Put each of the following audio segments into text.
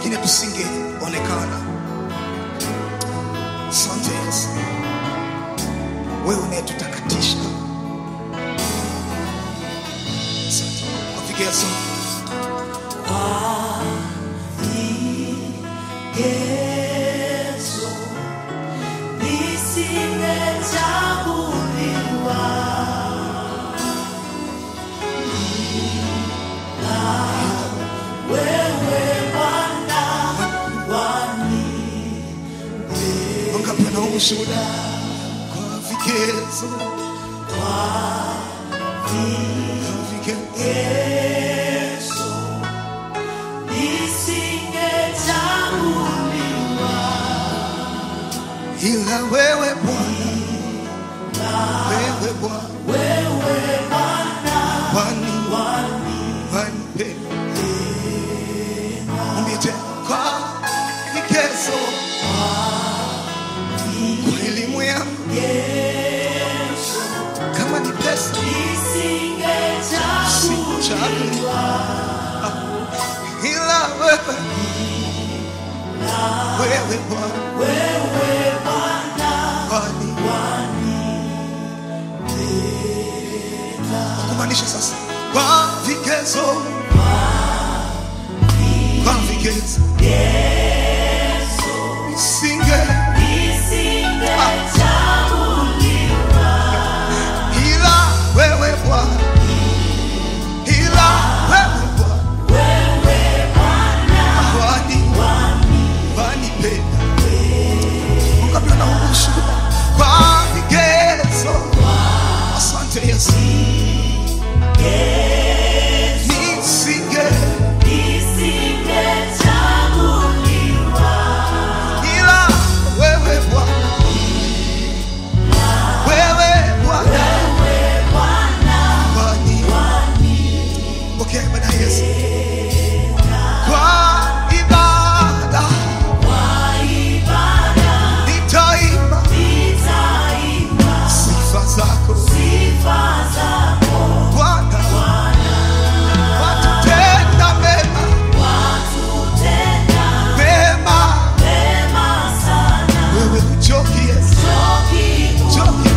pengine tusingeonekana. Asante Yesu, wewe unayetutakatisha. Asante kwa vigezo Yesu, nisingechaguliwa wewe Bwana wani wangapi wana ushuhuda kwa vigezo kwa vigezo Yesu, nisingechaguliwa ila wewe Bwana, wewe Bwana, wewe Bwana wani wani wanipenda. Mwambie tena kwa vigezo, kwa elimu yangu, Yesu, kama ni pesa nisingechaguliwa ila wewe, wewe Bwana, wewe Bwana wani wani kumaanisha sasa kwa vigezo, kwa vigezo Yesu, nisinge nisingechaguliwa ila wewe Bwana, ila wewe Bwana, wewe Bwana wani wani wanipenda. Wangapi wana ushuhuda kwa vigezo? Asante Yesu, Yesu, nisinge nisingechaguliwa ila wewe Bwana, wewe Bwana, wewe Bwana wani wani pokea ibada ya Yesu kwa ibada kwa ibada nitaimba nitaimba sifa zako sifa zako Bwana, Bwana, watutenda mema watutenda mema, mema sana. wewe uchoki Yesu, Choki uchoki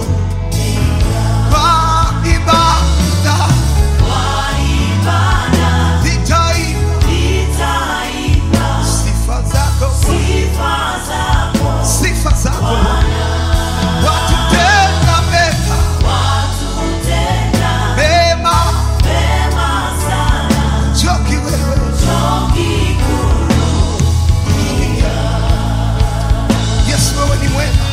kwa ibada kwa ibada nitaimba nitaimba sifa zako sifa zako sifa zako Bwana, watutenda mema watutenda mema, mema sana. uchoki wewe Choki Yesu, wewe ni mwema.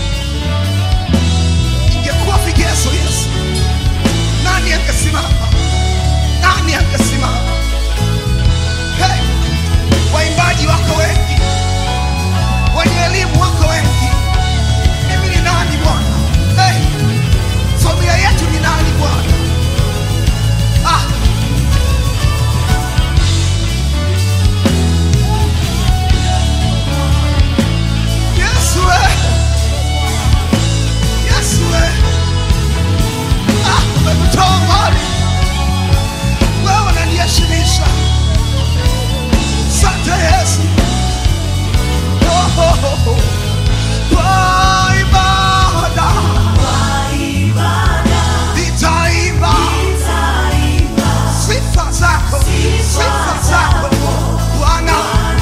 Ingekuwa vigezo Yesu, nani angesimama? Nani angesimama? Hey, waimbaji wako wengi, wenye elimu wako wengi, mimi ni nani Bwana? Hey, familia yetu ni nani Bwana? Ah, Yesu we. Yesu we. Ah, umekutoa mbali. Wewe unaniheshimisha. Asante Yesu. Oh, oh, oh, oh. Kwa ibada kwa ibada nitaimba nitaimba sifa zako, sifa zako Bwana,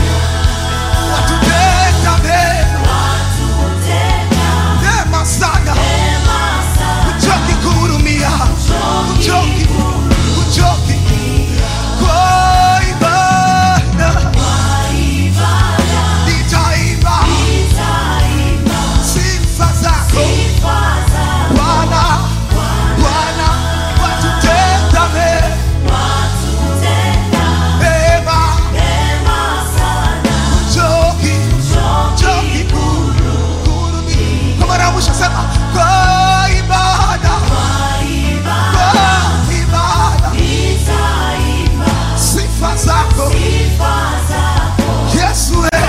watutenda mema, watutenda mema sana. mema sana. Uchoki kuhurumia, uchoki, uchoki kwa ibada Kwa ibada nitaimba nitaimba sifa zako sifa zako Bwana, Bwana, watutenda mema, watutenda mema, mema sana. uchoki, uchoki kuhurumia. Kwa mara ya mwisho sema kwa ibada, Kwa ibada kwa ibada nitaimba sifa zako sifa zako Yesu, we,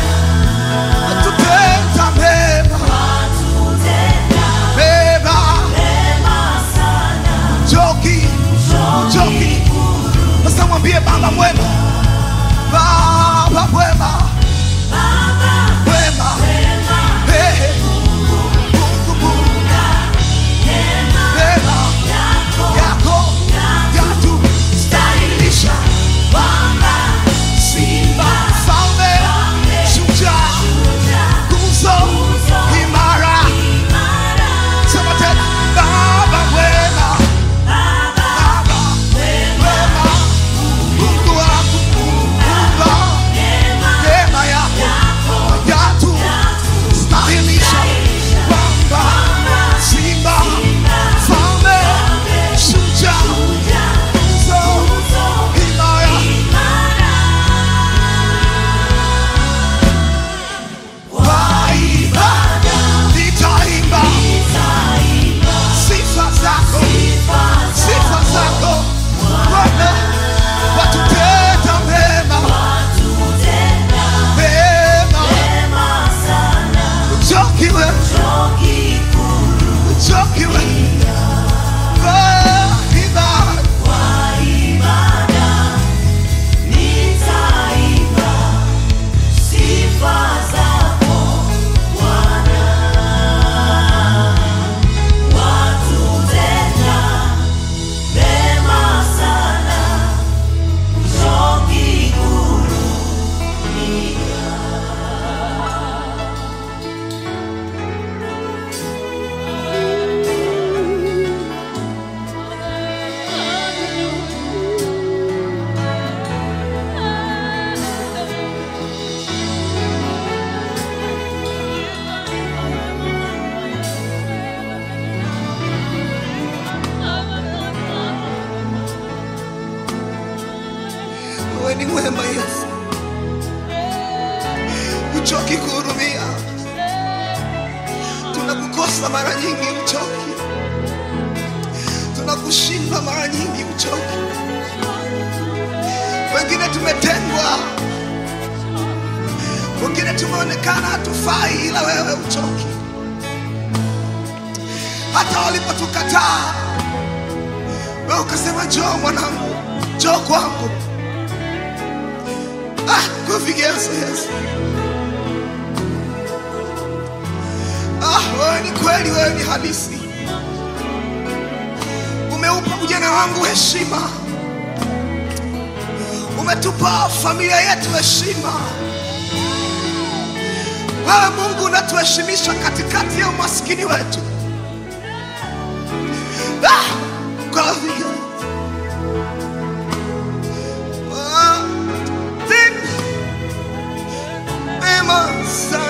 watutenda mema watutenda mema, mema sana. uchoki, uchoki. Sasa mwambie Baba mwema, Baba mwema Yesu, uchoki kuhurumia. Tunakukosa mara nyingi, uchoki. Tunakushinda mara nyingi, uchoki. Wengine tumetengwa, wengine tumeonekana hatufai, ila wewe uchoki. Hata walipotukataa wewe ukasema, njoo mwanangu, njoo kwangu. Ah, kwa vigezo Yesu. Ah, wewe ni kweli, wewe ni halisi. Umeupa ujana wangu heshima, umetupa familia yetu heshima. Wewe Mungu unatuheshimisha katikati ya umaskini wetu. Ah, kwa vigezo. Ah, tena. Mema sana